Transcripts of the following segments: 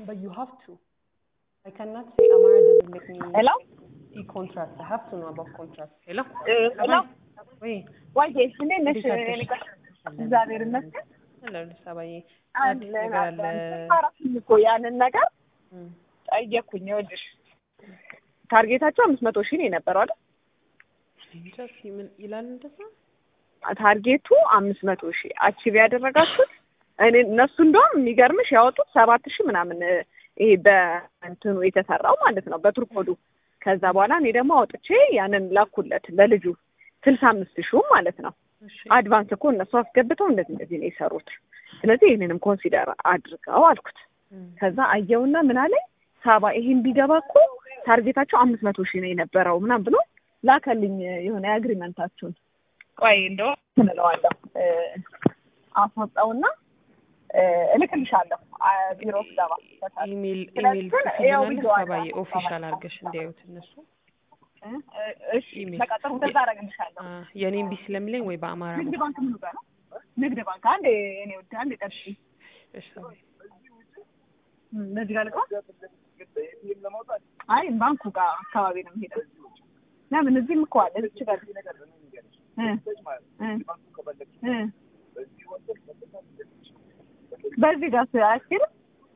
but you have to. I cannot say Amara doesn't let me ሄሎ see contracts. I have to know about contracts. Hello? ሄሎ ወይ ዋዬ እንዴት ነሽ? እንዴት አደርሽ? እኔ ጋር እግዚአብሔር ይመስገን ሄሎ ሰባዬ አዲስ አለን ነገር አለ። አለን። አራቱም እኮ ያንን ነገር እም፣ ጠየቅኩኝ። ይኸውልሽ ታርጌታቸው አምስት መቶ ሺህ ነው የነበረው አይደል? እንጃ እስኪ ምን ይላል እንደዛ? ታርጌቱ አምስት መቶ ሺህ አቺቭ ያደረጋችሁት እኔ እነሱ እንደውም የሚገርምሽ ያወጡት ሰባት ሺህ ምናምን እ፣ ይሄ በእንትኑ የተሰራው ማለት ነው በቱርኮዱ። ከዛ በኋላ እኔ ደግሞ አውጥቼ ያንን ላኩለት ለልጁ ስልሳ አምስት ሺህ ማለት ነው። እሺ አድቫንስ እኮ እነሱ አስገብተው እንደዚህ እንደዚህ ነው የሰሩት። ስለዚህ ይህንንም ኮንሲደር አድርገው አልኩት። እም፣ ከዛ አየውና ምን አለኝ ሳባ ይሄን ቢገባ እኮ ታርጌታቸው አምስት መቶ ሺህ ነው የነበረው ምናምን ብሎ ላከልኝ የሆነ የአግሪመንታችሁን ቆይ እንደው እንለዋለሁ እ፣ አስወጣውና እ፣ እልክልሻለሁ አ፣ ቢሮ ስገባ ኢሜል ስለዚህ ኢሜል ያው ጽፍልናል ቪዲዮ አለ። ሰባዬ ኦፊሻል አድርገሽ እንዲያዩት እነሱ እ፣ እ፣ እሺ ኢሜል። በቃ ጥሩ እንደዛ አደርግልሻለሁ አ፣ የኔም ቢ ስለሚለኝ ወይ በአማራ ንግድ ነው። ባንክ ምን ጋር ነው ንግድ ባንክ አንዴ እኔ ወደ አንዴ ጠብቂ እሺ ሰባዬ በዚህ ጋር ልግባ አይ ባንኩ ጋር አካባቢ ነው የምሄደው ለምን እዚህም እኮ አለ እዚች ጋር እ እ እ በዚህ ጋር አያስኬድም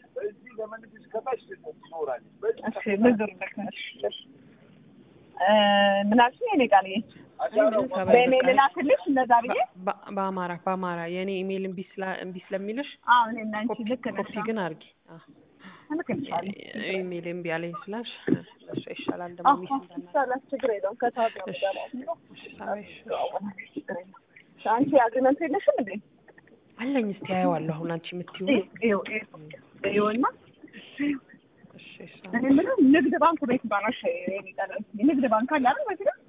እሺ ብድር ልክነሽ እ ምን አልሽኝ የኔ ቃልዬ ምንም ሰባዬ በእኔ በቃ ልላክልሽ እንደዛ ብዬ በ- በአማራ በአማራ የኔ ኢሜል እምቢ ስላ እምቢ ስለሚልሽ አዎ እኔ እና አንቺ ኮፒ ልክ ነሽ ኮፒ ግን አድርጊ። አ፣ እልክልሻለሁ ኢሜል እምቢ አለኝ ስላልሽ ለእሷ ይሻላል ደግሞ ሚስ እንዳናደርግ። ይቻላል ችግር የለውም ከሰዓት ነው እሺ የምገባው እሺ ሰባዬ እሺ። አንቺ አግሪመንት የለሽም እንዴ አለኝ እስቲ አየዋለሁ። አሁን አንቺ የምትይው ይኸው ይኸውና እሺ እሺ እኔ የምለው ንግድ ባንክ ቤት ባናሽ ንግድ ባንክ አለ አይደል በዚህ ጋር